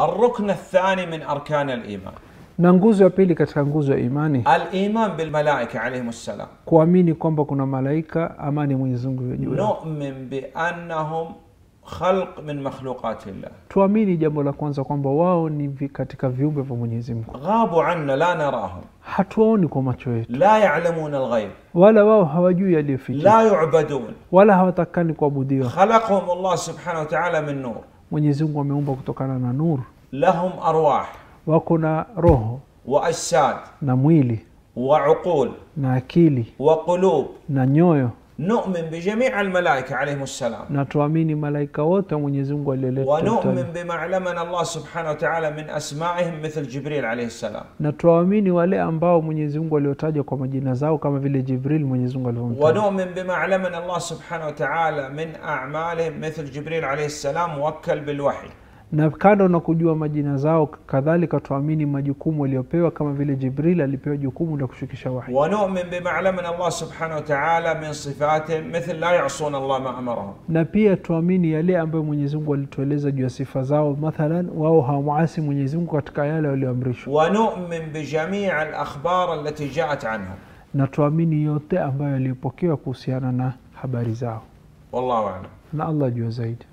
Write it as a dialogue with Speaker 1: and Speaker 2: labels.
Speaker 1: الركن الثاني من أركان الإيمان
Speaker 2: na nguzo ya pili katika nguzo ya imani
Speaker 1: الإيمان بالملائكة عليهم السلام
Speaker 2: kuamini kwamba kuna malaika amani mwenyezi mungu iwe juu yao.
Speaker 1: نؤمن بأنهم خلق من مخلوقات الله
Speaker 2: tuamini jambo la kwanza kwamba wao ni vi, katika viumbe vya mwenyezi mungu
Speaker 1: غابوا عنا لا نراهم
Speaker 2: hatuwaoni kwa macho yetu
Speaker 1: لا يعلمون الغيب
Speaker 2: wala wao hawajui yaliyoficha
Speaker 1: لا يعبدون
Speaker 2: wala hawatakani kuabudiwa
Speaker 1: خلقهم الله سبحانه وتعالى من نور
Speaker 2: mwenyezi mungu ameumba kutokana na nuru
Speaker 1: لهم أرواح
Speaker 2: wako na roho
Speaker 1: وأجساد
Speaker 2: na mwili
Speaker 1: وعقول
Speaker 2: na akili
Speaker 1: وقلوب
Speaker 2: na nyoyo
Speaker 1: نؤمن بجميع الملائكة عليهم السلام
Speaker 2: na tuamini malaika wote wa mwenyezi mungu alioletwa
Speaker 1: ونؤمن بما علمنا الله سبحانه وتعالى من أسمائهم مثل جبريل عليه السلام
Speaker 2: na tuwaamini wale ambao mwenyezi mungu aliotaja kwa majina zao kama vile jibril mwenyezi mungu alivyomtaja
Speaker 1: ونؤمن بما علمنا الله سبحانه وتعالى من أعمالهم مثل جبريل عليه السلام موكل بالوحي
Speaker 2: na kando na kujua majina zao kadhalika tuamini majukumu waliopewa kama vile jibril alipewa jukumu la kushukisha wahi
Speaker 1: ونؤمن بما علمنا الله سبحانه وتعالى من صفاتهم مثل لا يعصون الله ما أمرهم
Speaker 2: na pia tuamini yale ambayo mwenyezi mungu alitueleza juu ya sifa zao mathalan wao hawamwasi mwenyezi mungu katika yale walioamrishwa
Speaker 1: ونؤمن بجميع الأخبار التي جاءت عنهم
Speaker 2: na tuamini yote ambayo yaliyopokewa kuhusiana na habari zao
Speaker 1: والله أعلم
Speaker 2: na allah jua zaidi